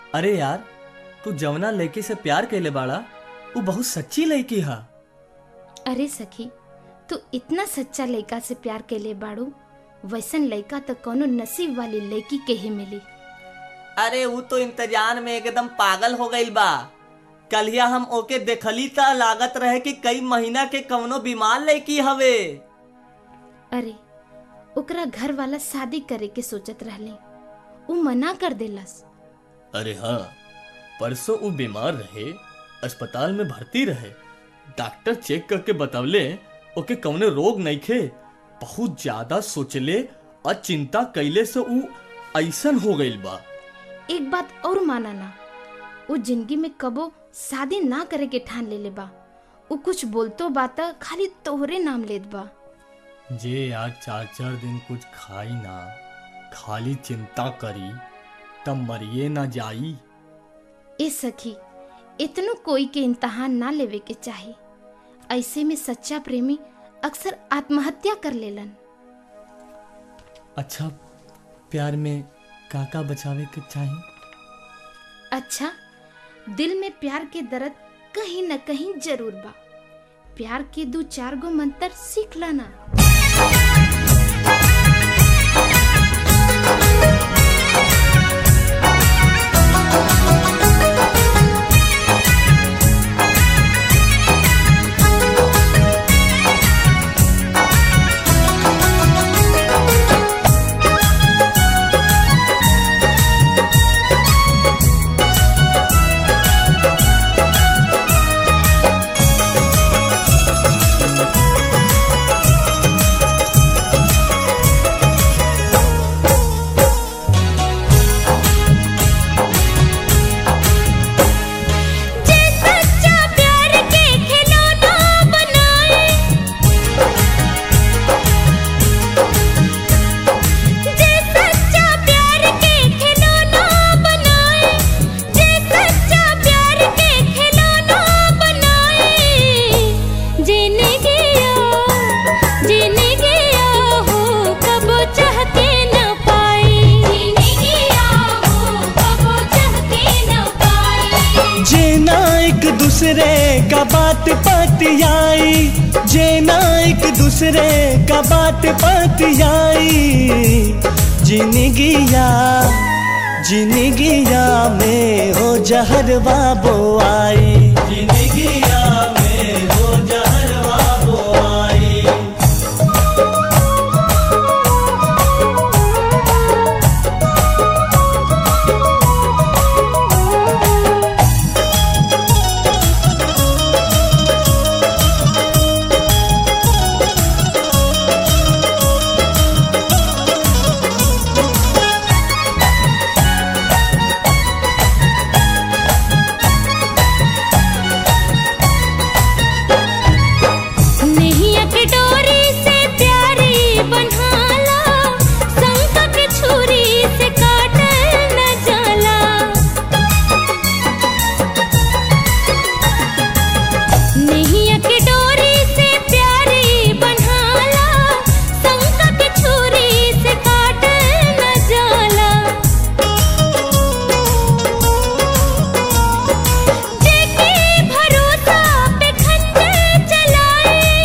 अरे यार तू जवना लड़की से प्यार कैले बाड़ा वो बहुत सच्ची लड़की हा अरे सखी तू इतना सच्चा लड़का से प्यार कैले बाड़ू वैसन लड़का तो कोनो नसीब वाली लड़की के ही मिली अरे वो तो इंतजार में एकदम पागल हो गई बा कलिया हम ओके देखली त लागत रहे कि कई महीना के कवनो बीमार लड़की हवे अरे ओकरा घर वाला शादी करे के सोचत रहले उ मना कर देलस अरे हाँ परसों वो बीमार रहे अस्पताल में भर्ती रहे डॉक्टर चेक करके बतवले ओके कवने रोग नहीं खे बहुत ज्यादा सोचले और चिंता कैले से ऊ ऐसन हो गईल बा एक बात और माना ना उ जिंदगी में कबो शादी ना करे के ठान लेले बा उ कुछ बोलतो बात खाली तोहरे नाम लेत बा जे आज चार चार दिन कुछ खाई ना खाली चिंता करी तब मरिए ना जाई ए सखी इतनो कोई के इम्तहान ना लेवे के चाही ऐसे में सच्चा प्रेमी अक्सर आत्महत्या कर लेलन अच्छा प्यार में काका बचावे के चाहिए अच्छा दिल में प्यार के दर्द कहीं न कहीं जरूर बा प्यार के दो चार गो मंत्र सीख लाना जे सच्चा प्यार के खिलौना बनाए जे सच्चा प्यार के खिलौना बनाए जे सच्चा प्यार के खिलौना बनाए जीने गया जीने गया हो कब चाह के न पाए जीने गया हो कब चाह के न पाए जेना एक दूसरे का बात पतियाई जेना एक दूसरे का बात पतियाई जिनगिया जिनगिया में हो जहरवा बोआई जिनगिया में हो जहरवा बोआई नैया के डोरी से प्यारी बन्हाला शंख के छुरी से काटल न जाला नैया के डोरी से प्यारी बन्हाला शंख के छुरी से काटल न जाला जेके भरोसा पे खंजर चलाए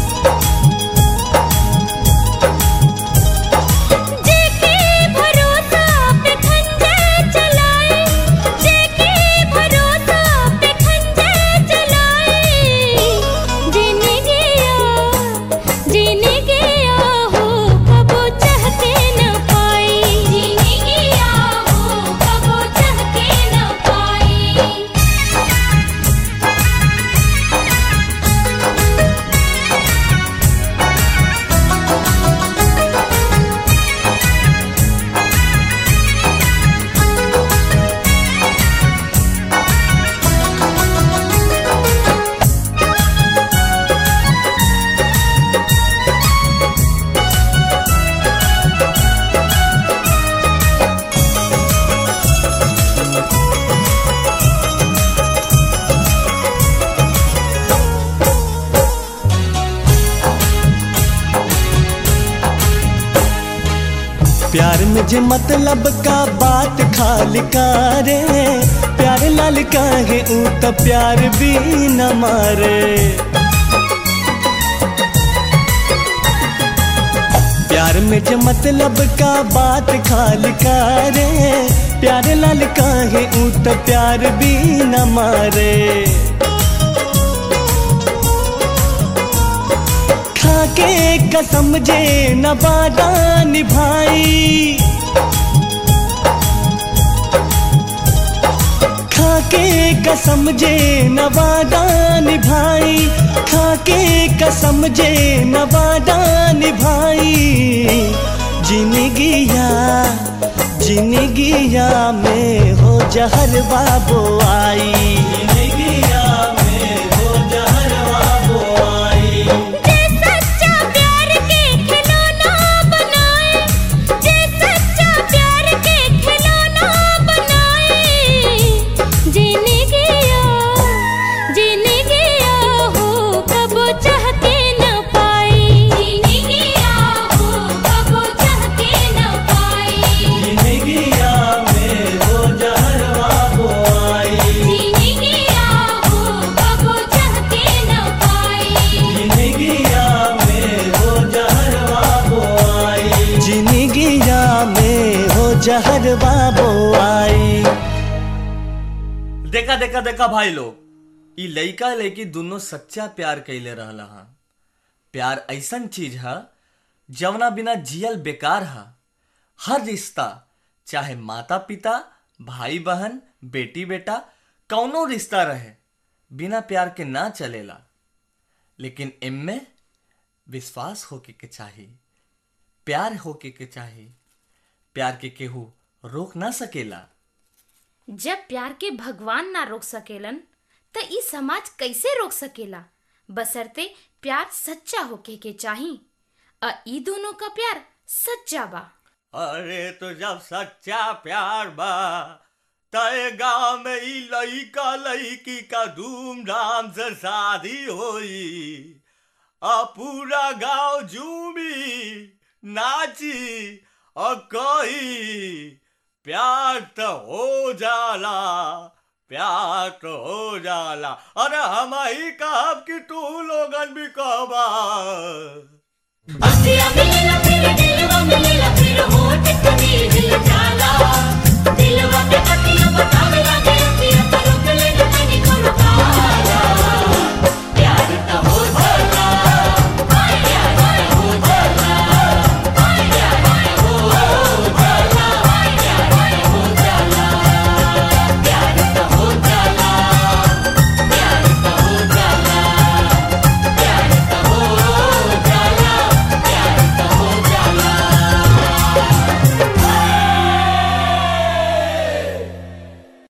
जेके भरोसा पे खंजर चलाए जेके भरोसा पे खंजर चलाए जीने गया जीने गया हो कब चाह के न पाई जीने गया हो कब चाह के न पाई प्यार में जे मतलब का बात खाली करे लाल काहे ऊ त प्यार भी न मारे प्यार में जो मतलब का बात खाल करे प्यार लाल काहे ऊ त प्यार भी न मारे खाके कसम जे न वादा निभाई खाके कसम जे न वादा निभाई खाके कसम जे न वादा निभाई जिंदगिया जिंदगिया में हो जहर बाबो आई जिंदगिया में हो जहर बाबो आई जे सच्चा प्यार के खिलौना बनाए जे सच्चा प्यार के खिलौना बनाए जीने गया जीने गया हो कब चाह के न पाई जीने गया हो कब चाह के न पाई जिंदगिया में हो जहर बाबो आई जीने गया हो कब चाह के न पाई जिंदगिया में हो जहर बाबो आई जिंदगिया में हो जहर बाबो आई देखा देखा देखा भाई लोग ई लइका लइकी दोनों सच्चा प्यार कैले रहला हा प्यार ऐसन चीज है जवना बिना जियल बेकार है हर रिश्ता चाहे माता पिता भाई बहन बेटी बेटा कौनो रिश्ता रहे बिना प्यार के ना चलेला लेकिन इनमें विश्वास होके के चाहिए प्यार होके के चाहिए प्यार के केहू रोक ना सकेला जब प्यार के भगवान ना रोक सकेलन त ई समाज कैसे रोक सकेला बसरते प्यार सच्चा होके के चाही अ ई दोनों का प्यार सच्चा बा अरे तो जब सच्चा प्यार बा तय गांव में ई लइका लइकी का धूमधाम से शादी होई आ पूरा गांव झूमी नाची और कही प्यार तो हो जाला प्यार तो हो जाला अरे हम ही कहब कि तू लोगन भी कहबा अखियाँ मिलेला फिर दिलवा मिलेला फिर होठ कभी हिल जाला दिलवा पे पति